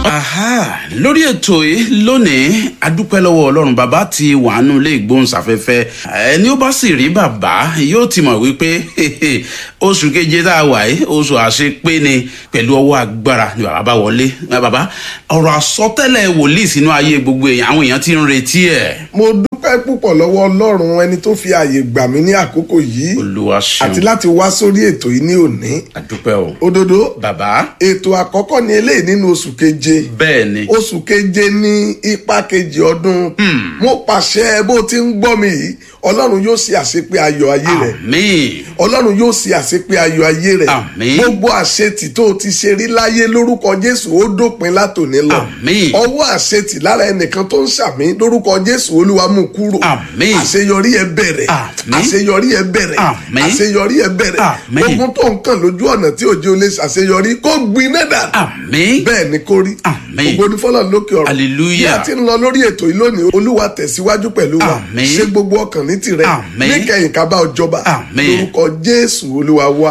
aha lórí ètò yìí lónìí adúpẹ́ lọ́wọ́ ọlọ́run bàbá ti wàánu ilé ìgbóhùnsáfẹ́fẹ́ ẹni ó bá sì rí bàbá yóò ti mọ̀ wípé oṣù keje tá a wà yìí oṣù àṣepé ni pẹ̀lú ọwọ́ agbára ni bàbá bá wọlé bàbá ọ̀rọ̀ àsọtẹ́lẹ̀ wòlíì sínú ayé gbogbo èèyàn àwọn èèyàn ti ń retí ẹ̀. mo dúpẹ́ púpọ̀ lọ́wọ́ ọlọ́run ẹni tó fi ààyè gbà mí ní àkókò yìí olúwa ṣeun àti láti wá sórí ètò yìí ní òní adúpẹ́ o. òdodo bàbá ètò àkọ́kọ́ ni eléyìí nínú oṣù keje bẹ́ẹ̀ ni oṣù keje ní ipa kejì ọdún mo pàṣẹ bó ti ń gbọ́ mi yìí ọlọ́run yóò ṣe àṣepé ayọ̀ ayé rẹ̀ àmín ọlọ́run yóò ṣe àṣepé ayọ̀ ayé rẹ̀ Àmín. gbogbo àṣetì tó o ti ṣe rí láyé lórúkọ jésù ó dópin látòní lọ Àmín. ọwọ́ àṣetì lára ẹnìkan tó ń ṣàmì lórúkọ jésù olúwa mú kúrò Àmín. àṣeyọrí ẹ bẹ̀rẹ̀ Àmín. àṣeyọrí ẹ bẹ̀rẹ̀ Àmín. àṣeyọrí ẹ bẹ̀rẹ̀ Àmín. ogun tó ń kàn lójú ọ̀nà tí òjò lè ṣàṣeyọrí kó gbiná dà àmín bẹ́ẹ̀ ni kó rí Àmín. ògo ní fọlọ́ lókè ọ̀rọ̀ Hallelujah. bí a ti ń lọ lórí ètò yìí lónìí olúwa tẹ̀síwájú pẹ̀lú wa Àmín. ṣe gbogbo ọkàn ní tirẹ̀ Àmín. níkẹyìn ká bá ọ jọba Àmín. lórúkọ jésù olúwa wa.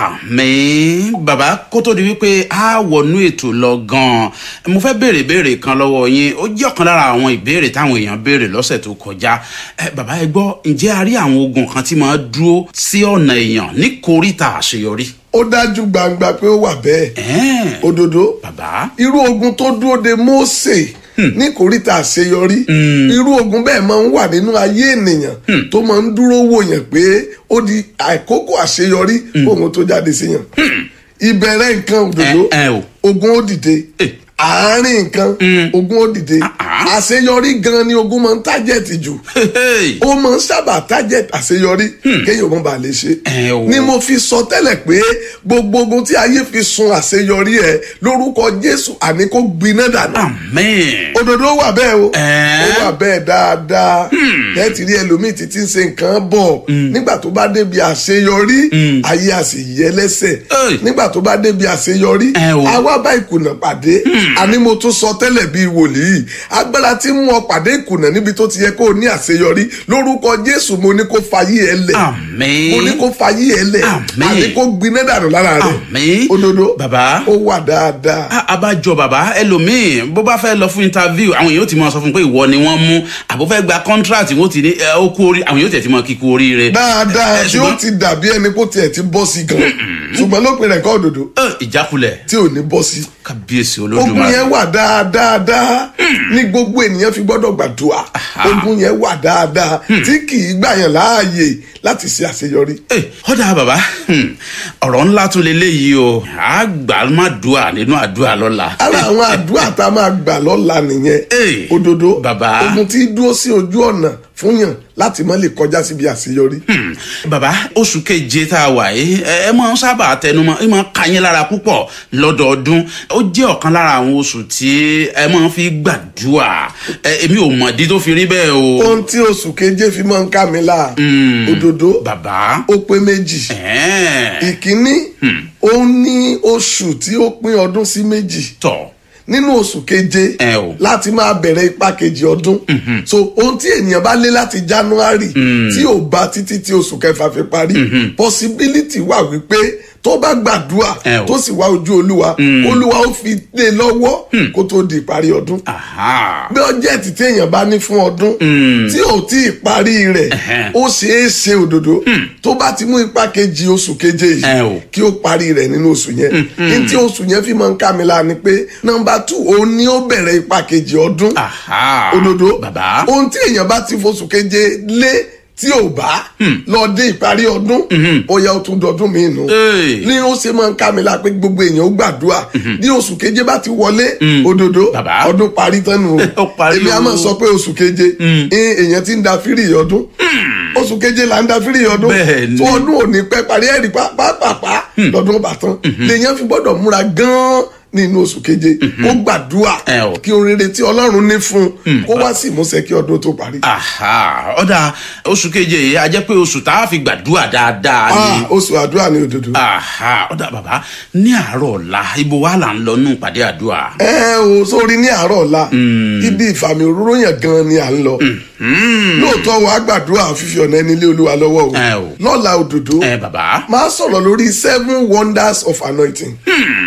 àmín bàbá kó tó di wípé a wọnú ètò lọ gan-an mo fẹ́ béèrè béèrè kan lọ́wọ́ yín ó jẹ́ ọ̀kan lára àwọn ìbéèrè táwọn èèyàn béèrè lọ́sẹ̀ tó kọjá ẹ bàbá ẹ gbọ́ ǹjẹ́ a rí àwọn ogun kan tí máa dúró sí ọ̀nà èèyàn ní koríta àṣeyọrí. ó dájú gbangba pé ó wà bẹ́ẹ̀ Ẹ̀ẹ́n, òdodo bàbá irú ogun tó dúró de mósè ní kòríta àṣeyọrí irú ogun bẹ́ẹ̀ máa ń wà nínú ayé ènìyàn tó máa ń dúró wò yàn pé ó di àkókò àṣeyọrí kóhun tó jáde sí yàn ìbẹ̀rẹ̀ nǹkan òdodo ẹ ẹ o ogun ó dìde Eh. àárín nǹkan ogun ó dìde Ah. àṣeyọrí gan ni ogun máa ń tájẹ̀tì jù Hey, ó máa ń sábà target àṣeyọrí kéèyàn mọ̀ bá lè ṣe. Ẹ o. ni mo fi sọ tẹ́lẹ̀ pé gbogbo ogun tí ayé fi sun àṣeyọrí ẹ lórúkọ jésù àní kó gbiná dànù. àmín òdòdó wà bẹ́ẹ̀ o Ẹ́. ó wà bẹ́ẹ̀ dáadáa ẹ ti rí ẹlòmíì títí ń ṣe nǹkan bọ̀ nígbà tó bá débi àṣeyọrí ayé a sì yẹ lẹ́sẹ̀ Ẹ̀. nígbà tó bá débi àṣeyọrí Ẹ o. àwa bá ìkùnà pàdé àní mo tún sọ tẹ́lẹ̀ bíi wòlíì agbára tí ń mú ọ pàdé ìkùnà níbi tó ti yẹ kó o ní àṣeyọrí lórúkọ jésù mo ní kó fayé ẹ lẹ̀ àmín mo ní kó fayé ẹ lẹ̀ Àmín. àní kó gbiná dànù lára rẹ̀ àmín òdodo bàbá ó wà dáadáa. a- abájọ bàbá ẹlòmíín bó bá fẹ́ lọ fún interview àwọn èèyàn ó ti mọ sọ fún un pé ìwọ ni wọ́n mú àbó fẹ́ gba contract wọ́n ti ní ẹ, ó kú orí àwọn èèyàn ó tẹ̀ ti mọ kíkú oríire. dáadáa Ẹ, tí ó ṣùgbọ́n- ti dàbí ẹni kó tiẹ̀ ti bọ́ sí gan ṣùgbọ́n lópin rẹ̀ kọ́ òdòdó ẹ, ìjákulẹ̀ tí ò ní bọ́ sí. kábíyèsí ogun olódùmarè. yẹn wà dáadáa ní gbogbo ènìyàn fi gbọ́dọ̀ gbàdúrà ogun yẹn wà dáadáa tí kì í gbà yàn láàyè láti ṣe àṣeyọrí. Ẹ, ọ̀dà bàbá hmm, ọ̀rọ̀ ńlá tún leléyìí o àgbà má dùà nínú àdúrà lọ́la. ara àwọn àdúrà tá a máa gbà lọ́la nìyẹn Ẹ, òdodo bàbá. ogun tí dúró sí ojú ọ̀nà fún yàn láti má lè kọjá síbi àṣeyọrí. Hmm, bàbá oṣù keje tá a wà yìí ẹ ẹ máa ń sábà tẹnumọ́ ẹ máa ń ka yín lára púpọ̀ lọ́dọọdún ó jẹ́ ọ̀kan lára àwọn oṣù tí ẹ máa ń fi gbàdúrà ẹ èmi ò mọ̀dí tó fi rí bẹ́ẹ̀ o. ohun tí oṣù keje fi máa ń ká mi láà òdodo bàbá ó pé méjì. ẹ̀ẹ́n, ìkíní ó ní oṣù tí ó pín ọdún sí méjì tọ̀ nínú oṣù keje Ẹ o. láti máa bẹ̀rẹ̀ ipa kejì ọdún so ohun tí ènìyàn bá lé láti january tí ò bá títí tí oṣù kẹfà fi parí possibility wà wípé tó bá gbàdúrà Ẹ o. tó sì wá ojú olúwa olúwa ó fi lé lọ́wọ́ kó tó di ìparí ọdún aha bọ́jẹ̀tì tí èèyàn bá ní fún ọdún tí ò tí ì parí rẹ̀ Ẹ̀hẹ́n. ó ṣeé ṣe òdodo tó bá ti mú ipa kejì oṣù keje Ẹ yìí o. kí ó parí rẹ̀ nínú oṣù yẹn ní tí oṣù yẹn fi máa ń ká mi la ni pé nọmba two òun ni ó bẹ̀rẹ̀ ipa kejì ọdún aha òdodo bàbá ohun tí èèyàn bá ti foṣù keje lé tí ò bá lọ dé ìparí ọdún ó yẹ ó tún dọdún mi nù Hey. ní ó ṣe máa ń ká mi la pé gbogbo èèyàn ó gbàdúrà bí oṣù keje bá ti wọlé òdodo Bàbá. ọdún parí tán nù Ó parí èmi á o. máa sọ pé oṣù keje ní èèyàn ti ń da fírì ọdún oṣù keje là ń da fírì ọdún Bẹ́ẹ̀ ni. tó ọdún ò ní pẹ́ parí ẹ̀rí pàápàá lọ́dún ọba tán lèèyàn fi gbọ́dọ̀ múra gan-an nínú oṣù keje kó gbàdúrà Ẹ o. kí oríire tí ọlọ́run ní fún un kó wá sí ìmúṣẹ kí ọdún tó parí. aha ọ̀dà oṣù keje yìí a jẹ́ pé oṣù tá a fi gbàdúrà dáadáa ni. Ah, oṣù àdúrà ní òdodo. aha ọ̀dà bàbá ní àárọ̀ ọ̀la ibo wa là ń lọ nù pàdé àdúrà. ẹ o sórí ní àárọ̀ ọ̀la ibi ìfàmì òróró yẹn gan ni à ń lọ lóòótọ́ wa gbàdúrà fífi ọ̀nà ẹni lé olúwa lọ́wọ́ o Ẹ o. lọ́la òdodo ẹ bàbá máa sọ̀rọ̀ lórí seven wonders of anointing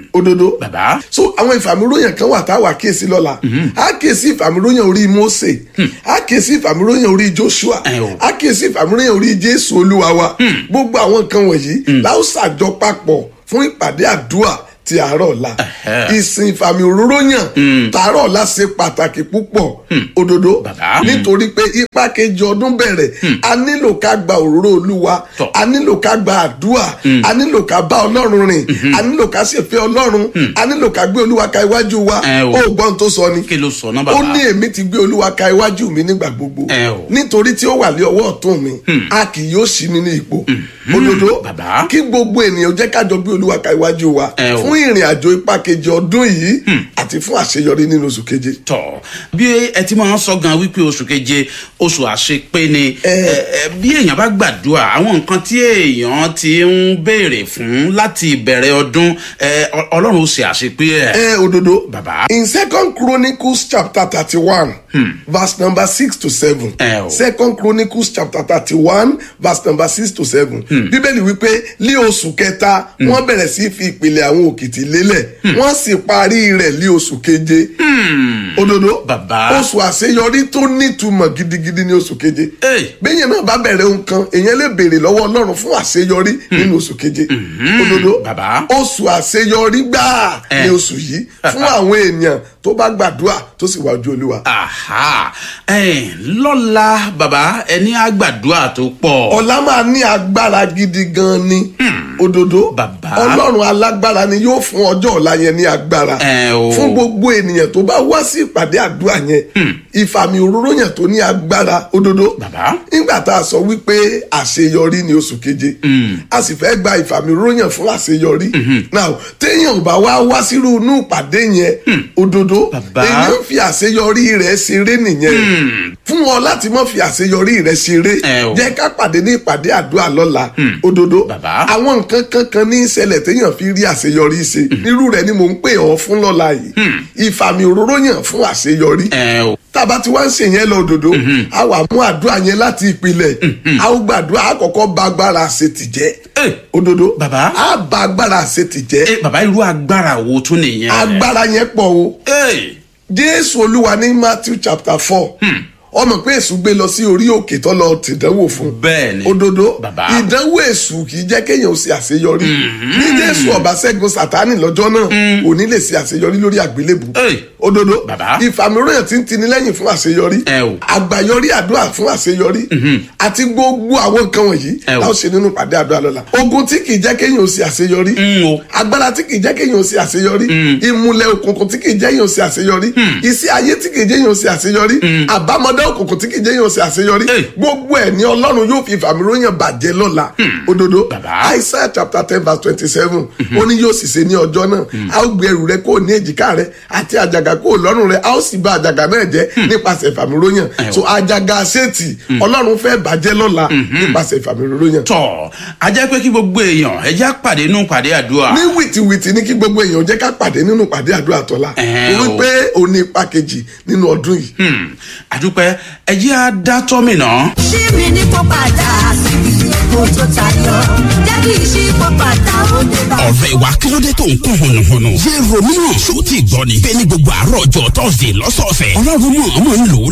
òdodo bàbá so àwọn ìfàmìróyàn kan wà táwa kíyèsí lọ́la a kíyèsí ìfàmìróyàn orí Mósè a kíyèsí ìfàmìróyàn orí Joshua Ẹ o. a kíyèsí ìfàmìróyàn orí Jésù Olúwa wa gbogbo àwọn nǹkan wọ̀nyí la ó ṣàjọ papọ̀ fún ìpàdé àdúrà ti àárọ̀ ọ̀la ìsìn ìfàmì òróró yàn tààrọ̀ ọ̀la ṣe pàtàkì púpọ̀ òdodo Bàbá. nítorí pé ipa kejì ọdún bẹ̀rẹ̀ a nílò ká gba òróró olúwa Tọ́. a nílò ká gba àdúrà a nílò ká bá ọlọ́run rìn a nílò ká ṣèfẹ́ ọlọ́run a nílò ká gbé olúwa ka iwájú wa Ẹ o. ó gbọ́n tó sọ ni kí ló sọ náà ó bàbá ní èmi ti gbé olúwa ka iwájú mi nígbà gbogbo Ẹ o. nítorí tí ó wà lé ọwọ́ ọ̀tún mi a kì yóò ṣí mi ní ipò òdodo Bàbá. kí gbogbo ènìyàn jẹ́ kájọ gbé olúwa ka iwájú wa Ẹ o. fún ìrìn àjò ipa kejì ọdún yìí àti fún àṣeyọrí nínú oṣù keje. tọ bí ẹ ti máa ń sọ gan wípé oṣù keje oṣù àṣepé ni Ẹ. ẹ, ẹ, bí èèyàn bá gbàdúrà àwọn nǹkan tí èèyàn ti ń béèrè fún láti ìbẹ̀rẹ̀ ọdún ẹ, Ọ- ọlọ́run ó ṣe àṣepé ẹ̀. ẹ òdodo Bàbá. in second chronicles chapter thirty-one verse number six to seven Ẹ o. second chronicles chapter thirty-one verse number six to seven bíbélì wípé ní oṣù kẹta wọ́n bẹ̀rẹ̀ sí fi ìpìlẹ̀ àwọn òkìtì lélẹ̀ wọ́n sì parí rẹ̀ ní oṣù keje òdodo Bàbá. oṣù àṣeyọrí tó nítumọ̀ gidigidi ní oṣù keje Ẹ. bẹ́ẹ̀ náà bá bẹ̀rẹ̀ ohun kan èèyàn lè béèrè lọ́wọ́ ọlọ́run fún àṣeyọrí nínú oṣù keje òdodo Bàbá. oṣù àṣeyọrí gbáà Ẹ. ní oṣù yìí fún àwọn èèyàn tó bá gbàdúrà tó sì wá ojú olúwa. Àhà ẹ, lọ́la bàbá ẹni àgbàdúrà tó pọ̀. ọ̀la máa ní agbára gidi gan ni òdodo Bàbá. ọlọ́run alágbára ni yóò fún ọjọ́ ọ̀la yẹn ní agbára Ẹ o. fún gbogbo ènìyàn tó bá wá sí ìpàdé àdúrà yẹn ìfàmì òróró yẹn tó ní agbára òdodo Bàbá. nígbà tá a sọ wípé àṣeyọrí ní oṣù keje a sì fẹ́ gba ìfàmì òróró yẹn fún àṣeyọrí now téèyàn ò bá wá wá sírú inú ìpàdé yẹn òdodo Bàbá. èèyàn fi àṣeyọrí rẹ̀ ṣeré nìyẹn fún ọ láti má fi àṣeyọrí rẹ̀ ṣeré Ẹ o. jẹ́ ká pàdé ní ìpàdé àdúrà lọ́la òdodo Bàbá. àwọn nǹkan kankan ní ìṣẹ̀lẹ̀ téèyàn fi rí àṣeyọrí ṣe irú rẹ̀ ni mò ń pè ọ́ fún lọ́la yìí ìfàmì òróró yàn fún àṣeyọrí ẹ o tába tí wọ́n ń ṣe yẹn lọ òdodo a wà mú àdúrà yẹn láti ìpìlẹ̀ a ó gbàdúrà a kọ́kọ́ bá agbára àṣetì jẹ́ Ẹ. òdodo Bàbá. a bá agbára àṣetì jẹ́ ẹ bàbá irú agbára wo tún nìyẹn. agbára yẹn pọ̀ o ẹ jésù olúwa ní matthew chapter four ọmọ pé èṣù gbé lọ sí orí òkè tó lọ tìdánwò fún bẹ́ẹ̀ ni òdodo Bàbá. ìdánwò èṣù kì í jẹ́ kéèyàn ó ṣe àṣeyọrí bí jésù ọba ṣẹ́gun sátánì lọ́jọ́ náà kò ní lè ṣe àṣeyọrí lórí àgbélébù Ẹ. òdodo Bàbá. ìfàmìíràn tí ń tini lẹ́yìn fún àṣeyọrí Ẹ o. àgbàyọrí àdúrà fún àṣeyọrí àti gbogbo àwọn nǹkan wọ̀nyí Ẹ o. láwọn ṣe nínú pàdé àdúrà lọ́la ogun tí kì í jẹ́ kéèyàn ó ṣe àṣeyọrí ń o agbára tí kì í jẹ́ kéèyàn ó ṣe àṣeyọrí ìmùlẹ̀ òkùnkùn tí kì í jẹ́ kéèyàn ó ṣe àṣeyọrí iṣẹ́ ayé tí kì í jẹ́ kéèyàn ó ṣe àṣeyọrí àbámọ́dá òkùnkùn tí kì í jẹ́ kéèyàn ó ṣe àṣeyọrí Hey. gbogbo ẹ̀ ní ọlọ́run yóò fi ìfàmìróyàn bàjẹ́ lọ́la òdodo Bàbá. Isaiah chapter ten verse twenty seven ó ní yóò sì ṣe ní ọjọ́ náà a ó gbé ẹrù rẹ kó ní èjìká rẹ àti àjàgà kó lọ́rùn rẹ a ó sì bà àjàgà náà jẹ́ nípasẹ̀ ìfàmìróyàn so àjàgà ṣètì ọlọ́run fẹ́ bàjẹ́ lọ́la nípasẹ̀ ìfàmìróyàn tọ a jẹ́ pé kí gbogbo èèyàn ẹ jẹ́ pàdé nù pàdé àdúrà. ní wìtìwìtì ní kí gbogbo èèyàn jẹ́ ká pàdé nínú pàdé àdúrà tọ́lá Ẹ o. wípé òní ipa kejì nínú ọdún yìí. Hmm, àdúpẹ́ ẹ jẹ́ á dá tọ́mìnà. ṣí mi ní kó padà síbi èkó tó tayọ jẹ́ kí ìṣí kó padà ó dé bá. ọ̀rẹ́ wa kí ló dé tó ń kún hùnùhùnù. yé romeo ṣó ti gbọ́ ni. bẹ́ẹ̀ ni gbogbo àárọ̀ ọjọ́ tọ́sídẹ̀ẹ́ lọ́sọ̀ọ̀sẹ̀. ọlọ́run mọ̀ ọmọ ń lò ó